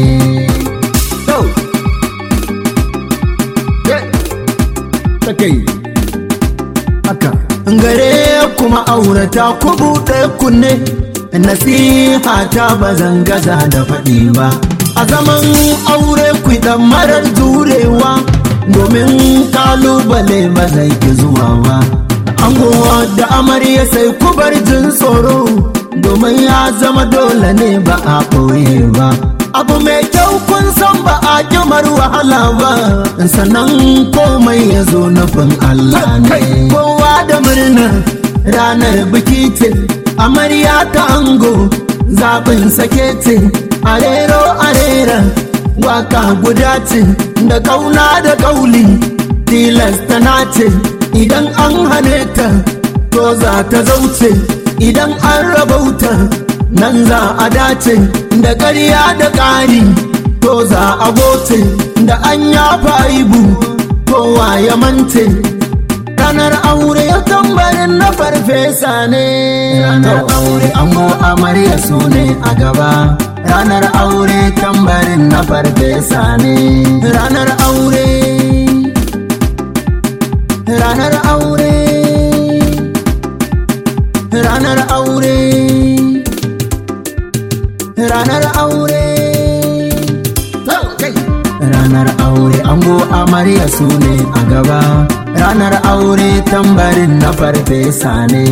haka gare kuma aurata ku buɗe kunne nasiha ta ba zan gaza da faɗi ba a zaman aure dan marar jurewa domin kalubale ba zai ki zuwa ba angowa da amarya sai kubar jin tsoro domin ya zama dole ne ba a ɓoye ba abu mai kyau kun san ba a kimar wahala ba sannan komai ya zo nufin Allah ne kowa da murna ranar biki ce amarya ta ango zaɓin sake ce arero arera waka guda ce da kauna da kauli tilasta na ce idan an hane ta to za ta zauce idan an rabauta nan za a dace da ƙarya da ƙari to za a goce da an yafa aibu kowa ya mance ranar aure ya tambarin na farfesa ne ranar aure ango amarya su ne a gaba ranar aure tambarin na farfesa ne ranar aure ranar aure ranar aure ranar aure ranar aure ango amarya su ne a gaba ranar aure tambarin na farfesa ne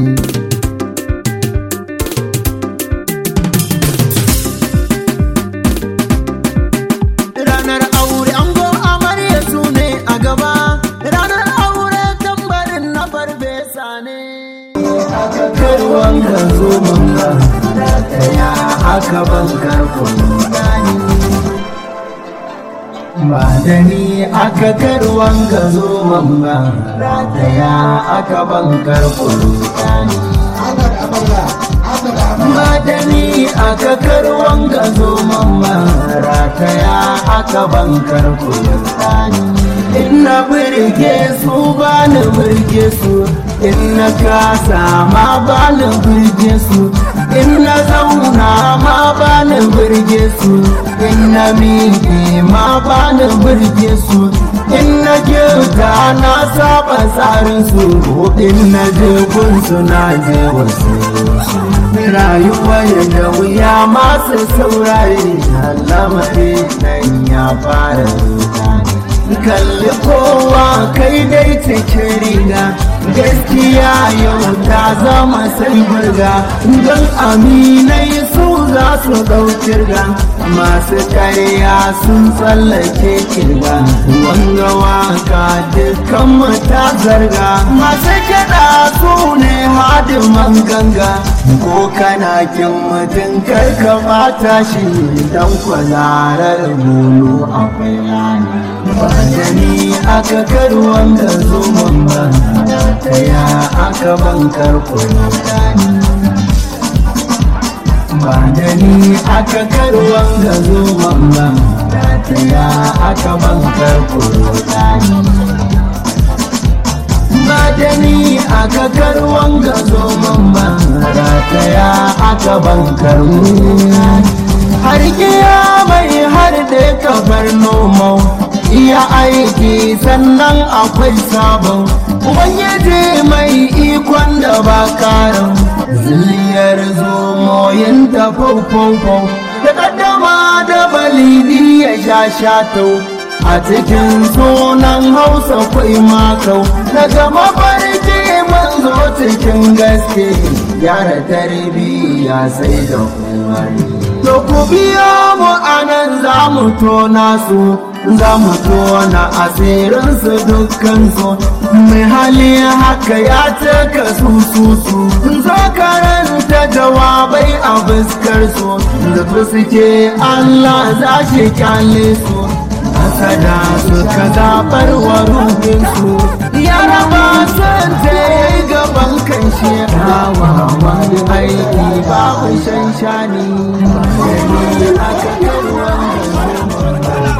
ranar aure ango amarya su ne a gaba ranar aure tambarin na farfesa ne karwan ka zo mamba ya aka bankar kuma ba da ni aka karwan ka zo mamba rataya aka bankar kulutani ba da ni aka karwan ka zo mamba rataya aka bankar kulutani Inna birge su ba ni birge su Inna kasa ma ba ni birge su Inna zauna ma ba ni birge su Inna miƙe ma ba ni birge su Inna kyauta na saba tsarin su Inna je gunsu na je wasu rayuwa da wuya masu saurari Allamari nan ya fara rudani kalli kowa kai dai cikin riga gaskiya yau ta zama sai burga don aminai su za su ɗaukir ga masu karya sun tsallake kirga wanga waka dukkan mata zarga masu kiɗa su ne hadiman ganga ko kana kin mutum karka bata shi don kwalarar bulu akwai rana ba da ni aka karuwan da zuman ba ta ya aka bankar kulutani ba da ni aka karuwan da zuman ba ta ya aka bankar kulutani ba da ni aka karuwan ga zoman ba rataya aka bankar har mai har da kafar nomau iya aiki sannan akwai sabon ubangiji mai ikon da ba karin ziliyar zomoyin ta faufau da kaddama da balidi ya sha shatau a cikin sunan hausa kwai makau daga mafarki manzo cikin gaske gyara tarbiyya sai da umarni to ku biya mu anan za mu tona su za mu tona asirinsu dukkansu mai hali haka ya cika su su su zo karanta jawabai a fuskar su zato suke Allah za shi kyale su kada su ka zaɓar wa ruhinsu ya raba sun ta yi gaban kan shi wani aiki babu shan shani aka karwan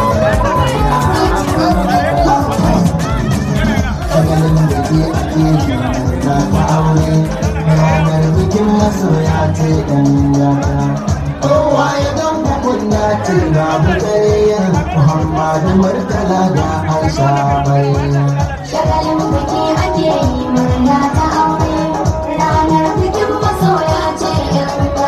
shagalin da ke ake na ta aure ranar bikin masoya ce ɗan yata kowa ya gan hukunna ce babu ƙarya muhammadu murtala da aisha bai Shagalin biki ake yi murna ta aure ranar bikin masoya ce yan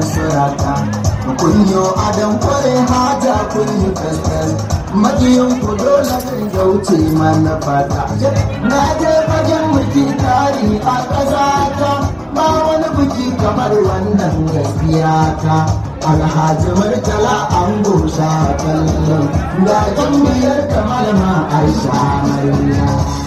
surata kun yi adam kware haja kun yi kaskas majiyin ku dole kan gauce mana fata na je fagen biki tari a ƙasata ba wani biki kamar wannan gaskiya ta alhaji murtala an gosa kallon ga jambiyar kamar ma aisha mariya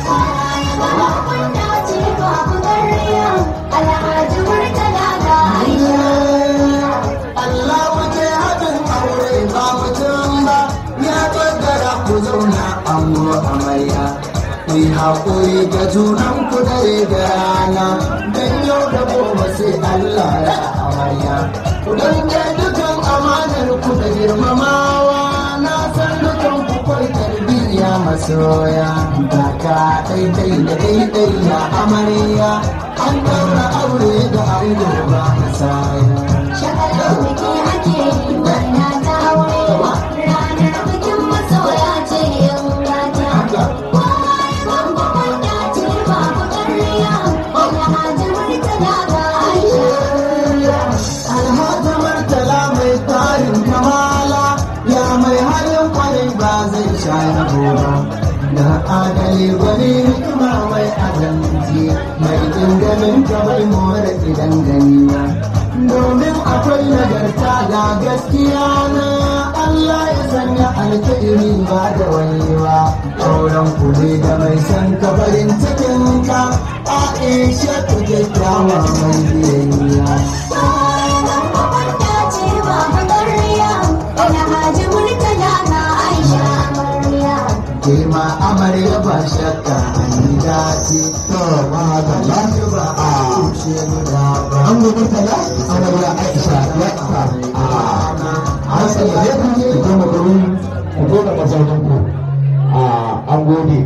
Alhaji Murtala ga Aisha. Allah muke haɗin aure ba mutum ba ya kaddara ku zauna ango amarya ku yi haƙuri da junan ku dare da rana don yau da gobe sai Allah ya amarya ku danke dukan amanar ku da girmamawa na san dukan ku kwai tarbiyya masoya kaka daidai da daidai ya amarya an daura aure da ango ba masaya Shagalar biki ake yi murna ta aure. Ranar bikin masoya ce yan gata. Kowa ya san bakwanda ce babu ƙarya. Alhaji Murtala ga Aisha. Alhaji Murtala mai tarin kamala ya mai halin kwarai ba zai sha yabo ba. Da adali gwani hikima mai adalci mai dingamin kamar more idan gani ba. Domin akwai nagarta ga gaskiya na Allah ya sanya alkairi ba da wani ba. Auren kule da mai san kabarin cikin ka Aisha ta kyakkyawa mai biyayya. Kowa ya san bakwanda ce babu ƙarya. Alhaji Murtala ga Aisha amarya. Kema amarya ba shakka an yi dace. To ba ga lafi ba a kushe guda ba. An gobe tala amarya Aisha ya ka. An sanya ne ku ke goma gurin ku goma mazaunin ku. An gode.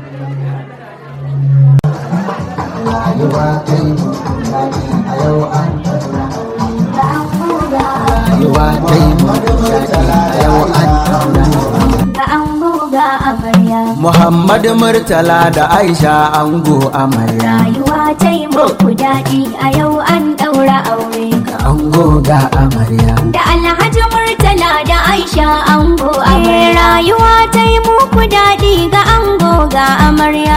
Rayuwa kai mu daɗi a yau an tattara. Ga ango ga Rayuwa kai mu daɗi a yau an tattara. ga ango ga amarya. Muhammad Murtala da Aisha ango amarya. Rayuwa ta yi muku daɗi a yau an ɗaura aure. Ango ga amarya. Da Alhaji Murtala da Aisha ango amarya. Rayuwa ta yi muku daɗi ga ango ga amarya.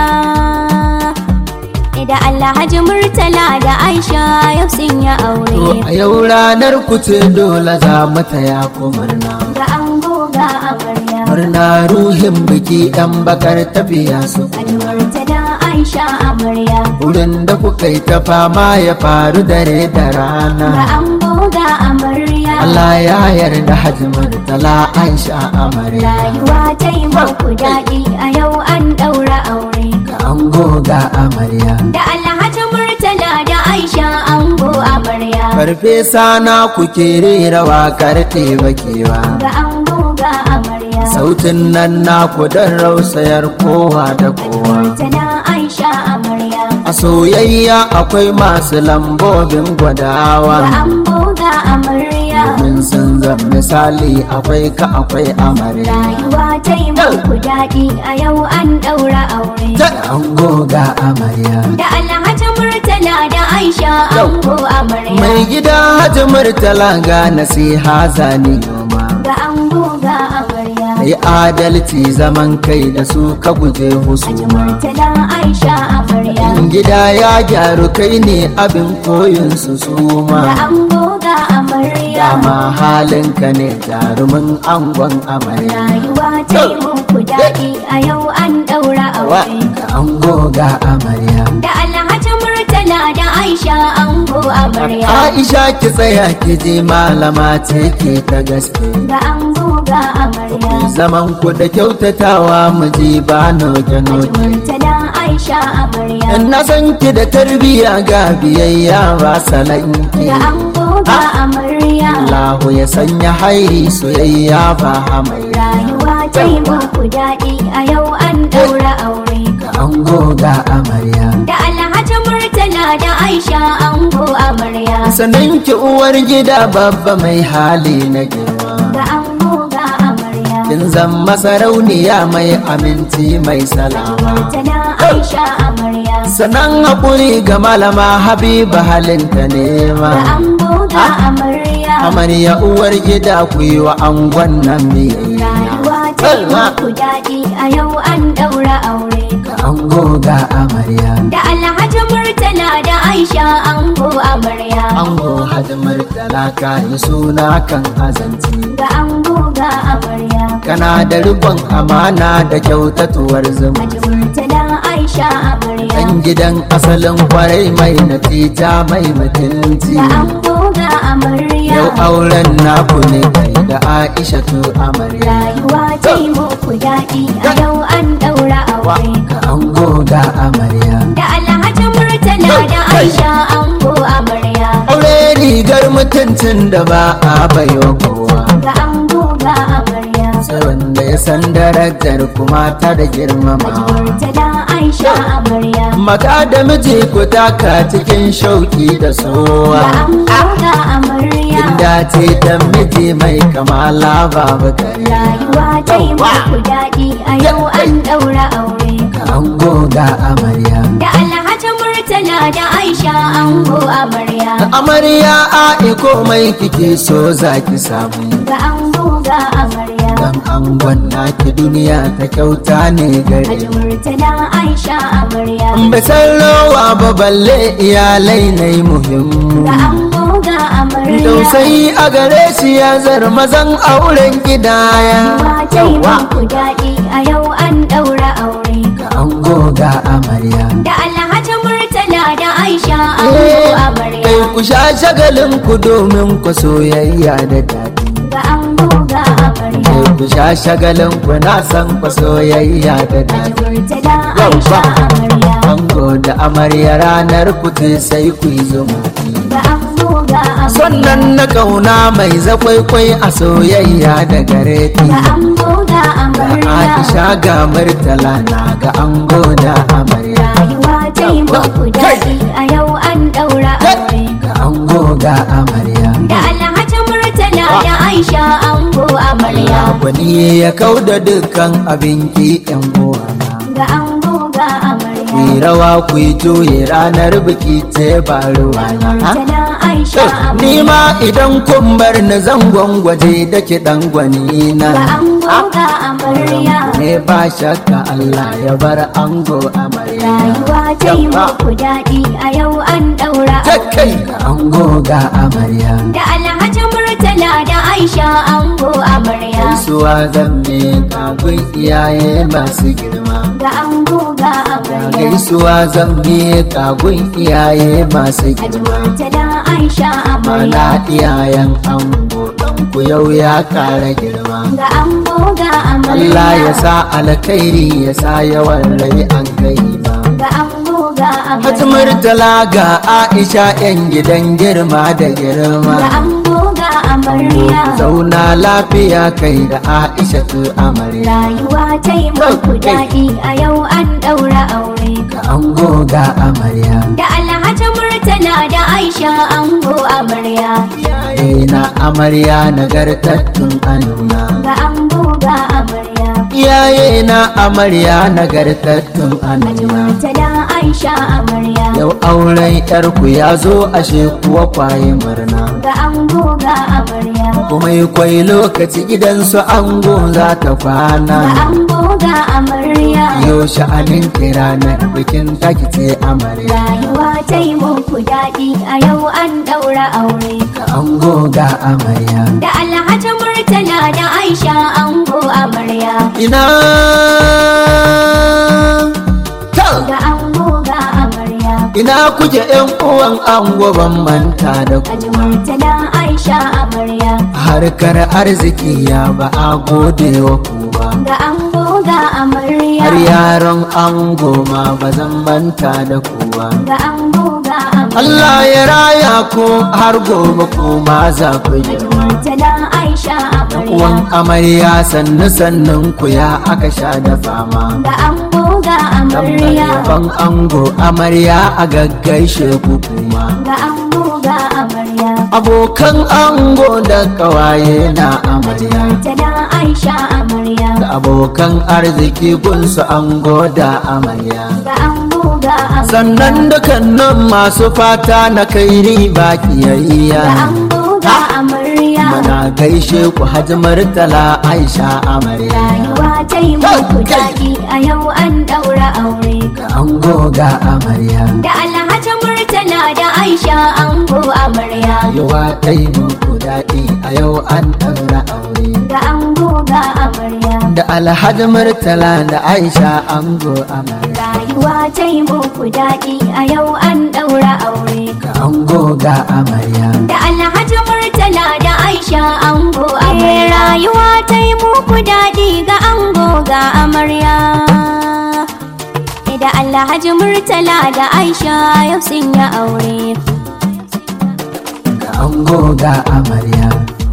Da Alhaji Murtala da Aisha yau sun yi To aure. a yau ranar ku ce dole za mu taya ku murna. Ga ango ga amarya. Murna ruhin biki ɗan bakar tafiya su. Alhaji Murtala Aisha amarya. Wurin da kuka yi ta fama ya faru dare da Ga rana. ango ga amarya. Allah ya yarda Hajji Murtala Aisha amarya. Rayuwa ta yi muku daɗi a yau an ɗaura aure. Ga ango ga amarya. Da Alhaji Murtala da Aisha ango amarya. Farfesa na kuke rera waƙar bakewa. Ga ango ga amarya. Sautin nan naku don rausayar kowa da kowa. Murtala Aisha amarya. A soyayya akwai masu lambobin Ga gwadawa. ango ga amarya. Domin sun zan misali akwai ka akwai amarya. Rayuwa ta yi muku daɗi a yau an ɗaura aure. Da ango ga amarya. Da Alhaji Murtala da Aisha ango amarya. Mai gida Hajji Murtala ga nasiha zani noma. Ga ango ga amarya. Kai adalci zaman kai da su ka guje Alhaji husuma. Murtala Aisha amarya. In gida ya gyaru kai ne abin koyin su Ga suma. ango ga amarya. Dama halinka ne jarumin angon amarya. Rayuwa ta yi muku daɗi a yau an ɗaura Wa aure. ga ango ga amarya. Da Alhaji Murtala da Aisha ango amarya. Aisha ki tsaya ki ji malama ce ke ta gaske. Ga ango ga amarya. Zaman ku da kyautatawa mu ji ba noke noke. Murtala Aisha amarya. Na san ki da tarbiyya ga biyayya ba salanki. Ga ango ga amarya. Allahu ya sanya hairi soyayya ba hamayya. Rayuwa ta yi muku daɗi a yau an ɗaura aure. Ga ango ga amarya. Da Alhaji Murtala da Aisha ango amarya. Sanan ki uwar gida babba mai hali na girma. Ga ango ga amarya. Kin zama sarauniya mai aminci mai salama. Murtala Aisha amarya. Sanan haƙuri ga malama Habiba halinta Ga nema. ango ga amarya. amarya amarya uwar gida ku yi wa angon nan biyayya rayuwa ta yi muku daɗi a yau an ɗaura aure ango ga amarya da alhaji murtala da aisha ango amarya ango hadimar talaka yi suna kan azanci ga ango ga amarya kana da rikon amana da kyautatuwar zuma Haji murtala aisha amarya dan gidan asalin kwarai mai natija mai mutunci ga ango ga amarya yau auren naku ne kai da aisha tu amarya rayuwa ta yi muku daɗi a yau an ɗaura aure ka ango ga amarya da alhaji murtala da aisha ango amarya aure rigar mutuncin da ba a bayo kowa ga ango ga amarya sai wanda ya san darajar kuma ta da Haji girmamawa murtala aisha amarya mata da miji ku taka cikin shauki da ga sowa ango ga amarya inda ce ta miji mai kamala babu kare rayuwa ta yi muku daɗi a yau an ɗaura aure ka ango ga amarya da alhaji murtala da aisha ango amarya amarya a komai kike so za ki samu ga ango ga amarya dan angon naki duniya ta kyauta ne gare Haji murtala aisha amarya bai san rawa ba balle iyalai na yi muhimmu ga ango ga amarya tausayi a gare shi ya zar mazan auren gidaya Rayuwa ta yi muku daɗi a yau an ɗaura aure ka ango ga amarya da alhaji murtala da aisha Eh, ango kai amarya ku sha shagalin ku domin ku soyayya da daɗi ga ango ga amarya kai ku sha shagalin ku na san ku soyayya da Haji daɗi murtala aisha amarya ango da amarya ranar ku ce sai ku yi zumunci ga ango ga amarya sannan na kauna mai zakwaikwai a soyayya da gare ki ga ango ga amarya Aisha ga murtala na ga ango da amarya rayuwa ta yi muku daɗi a yau an ɗaura aure ga ango ga amarya da alhaji murtala da aisha ango amarya wani ya kau da dukkan abin ki yan uwana ga ango ga amarya ku yi rawa ku yi juye ranar biki ce ba ruwana murtala aisha ni amarya ma idan kun bar ni zan gwangwaje da ki dan gwani na ga ango ga amarya ne ba shakka Allah ya bar ango amarya rayuwa ta yi muku daɗi a yau an ɗaura ta aure kai ga ango ga amarya da alhaji murtala da aisha ango amarya Gaisuwa zan me kafin iyaye masu girma ga ango ga amarya Gaisuwa zan me kafin iyaye masu Haji girma murtala aisha Mana amarya iyayen ango ɗanku yau ya kara girma ga ango ga amarya Allah ya sa alkhairi ya sa yawan rai an kai ba ga ango ga Hajji amarya Murtala ga Aisha 'yan gidan girma da girma ga ango ga amarya Zauna lafiya kai da Aisha tu amarya rayuwa ta yi muku daɗi a yau an ɗaura aure Ga ango ga amarya da alhaji murtala da aisha ango amarya Iyaye na amarya nagartattun anuna ga ango ga amarya Iyaye na amarya nagartattun Haji anuna murtala aisha amarya Yau auren yarku ya zo ashe kuwa kwaye murna ga ango ga amarya Kuma yi kwai lokaci gidansu ango za ta ga kwana ango ga amarya Yau sha'anin ranar bikin taki ce amarya rayuwa ta yi muku daɗi a yau an ɗaura aure Ga ango ga amarya da alhaji murtala da aisha ango amarya Ina ta ga ango ga amarya ina kuke yan uwan ango ban manta da ku Haji murtala aisha amarya harkar arziki ya ba a gode wa ku ba ga ango ga amarya har yaron ango ma ba zan manta da ku ba ga ango ga amarya Allah ya raya ku har gobe ku ma za ku yi Haji murtala aisha amarya uwan amarya sannu sannun ku ya aka sha da fama ga ango ga amarya ban ango amarya a gaggaishe ku kuma ga ango ga amarya abokan ango da kawaye na amarya murtala aisha amarya da abokan arziki gunsu ango da amarya ga ango ga amarya sannan dukkanin masu fata na kai riba ga kiyayya ango ga amarya Muna gaishe ku Hajji Murtala Aisha amarya rayuwa ta yi muku daɗi a yau an ɗaura aure Ga ango ga amarya da alhaji murtala da aisha ango amarya Rayuwa ta yi muku daɗi a yau an ɗaura aure ga ango ga amarya Da Alhaji Murtala da Aisha ango amarya rayuwa ta yi muku daɗi a yau an ɗaura aure Ga ango ga amarya da alhaji murtala da aisha ango amarya rayuwa ta yi muku daɗi ga ango ga amarya da alhaji murtala da aisha yau sun yi aure Ga ango ga amarya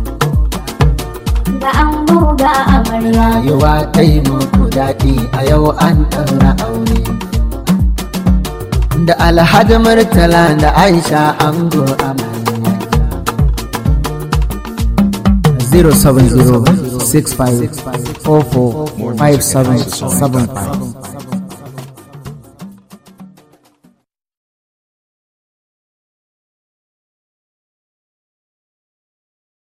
ga ango ga amarya Rayuwa ta yi muku daɗi a yau an ɗaura aure Da Alhaji Murtala da Aisha ango amarya 070 65 44 5775